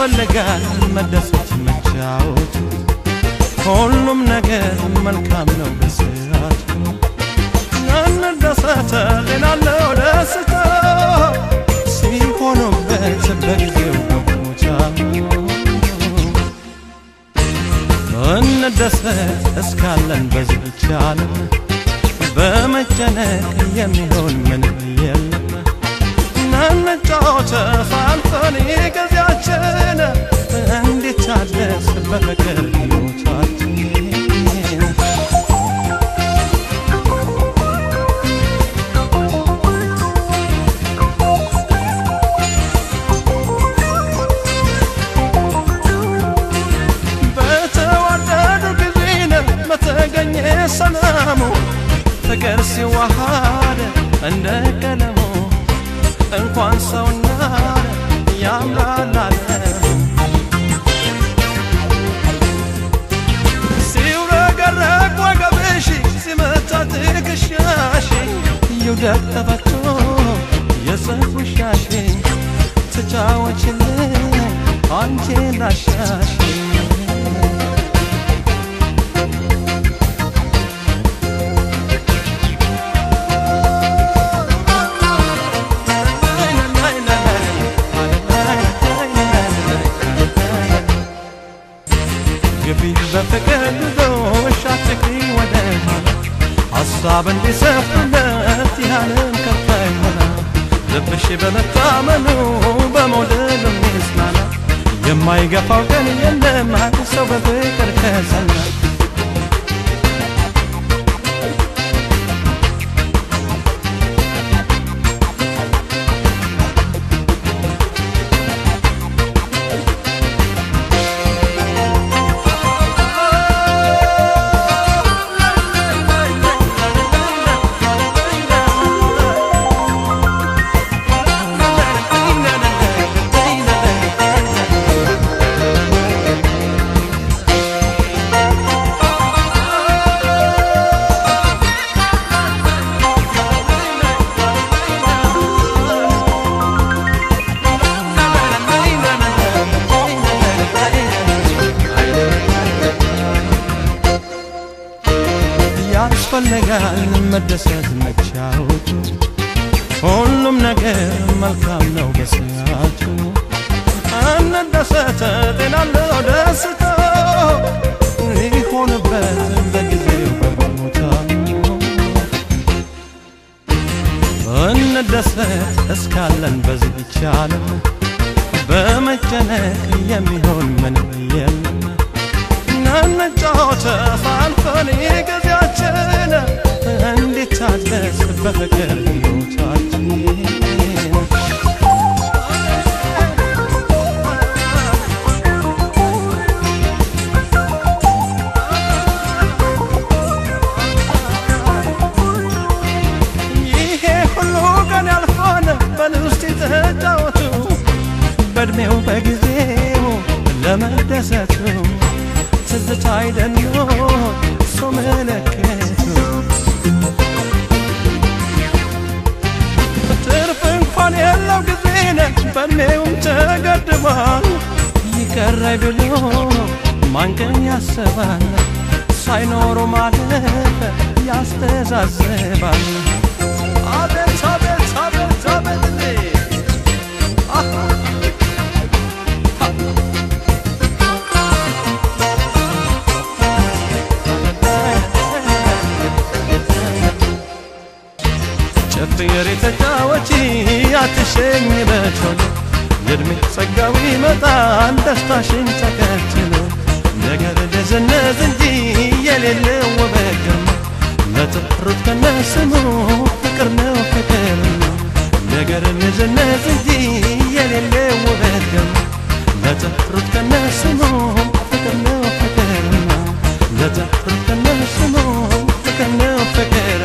ያስፈልጋል መደሰት መጫወት ሁሉም ነገር መልካም ነው በስርዓቱ እንደሰተ ሌላለው ደስታ ሲሆኑበት በጊዜው በቦታ እንደሰት እስካለን በዚች ዓለም በመጨነቅ የሚሆን ምንም የለም እንጫወት ፋንፈን ጊዜያችን እንዲታደስ በፍቅር ሕይወታችን በተዋደዱ ጊዜን በተገኘ ሰላሙ ፍቅር ሲዋሃድ እንደ ቀለሙ እንኳን ሰውና ያምራል ዓለሙ ሲውረገረግ ወገብሽ ሲመታ ትከሻሽ ይውደቅ ተፈቶ የፀጉርሻሽ ተጫወችልኝ አንቺ ላሻሽ ግቢ በፍቅር ልዶሽ አትግሪ ወደ ኋላ ሐሳብ እንዲሰፍለት ያለም ከፋ ይሆና ልብሽ በመታመኑ በመውደድ የሚጽናና የማይገፋው ቀን የለም አንድ ሰው በፍቅር ከጸና ያስፈልጋል መደሰት መጫወቱ ሁሉም ነገር መልካም ነው በሰዓቱ እንደሰተ ጤናለው ደስታ ሊሆንበት በጊዜው በቦታ እንደሰት እስካለን በዚህች ዓለም በመጨነቅ የሚሆን ምንም የለም እንጫወት ፋንፈን ጊዜያችን እንዲታደስ በፍቅር ሕይወታችን ይሄ ሁሉ ቀን ያልፋል በልውስጥ ተጫወቱ በእድሜው በጊዜው ለመደሰቱ ትዝታ አይደሎ ሰው መለከቱ ትርፍ እንኳን የለው ጊዜነ በእድሜውም ተገድቧል ይቀራይ ብሎ ማንቀን ያስባል ሳይኖሩ ማለፍ ያስተዛዝባል አቤት አቤት አቤት አቤት እንዴ! አሃ! ጨፍር የተጫወቺ አትሸኝ በቶሎ የእድሜ ጸጋዊ ይመጣል ደስታሽን ተከትሎ ነገር ደዘነዝ እንጂ የሌለው ውበት ግርማ ለጥሩት ከነስሙ ፍቅር ነው ፍቅር ነው ነገር ነዘነዝ እንጂ የሌለው ውበት ግርማ ለጥሩት ከነስሙ ፍቅር ነው ፍቅር ነው ለጥሩት ከነስሙ ፍቅር ነው ፍቅር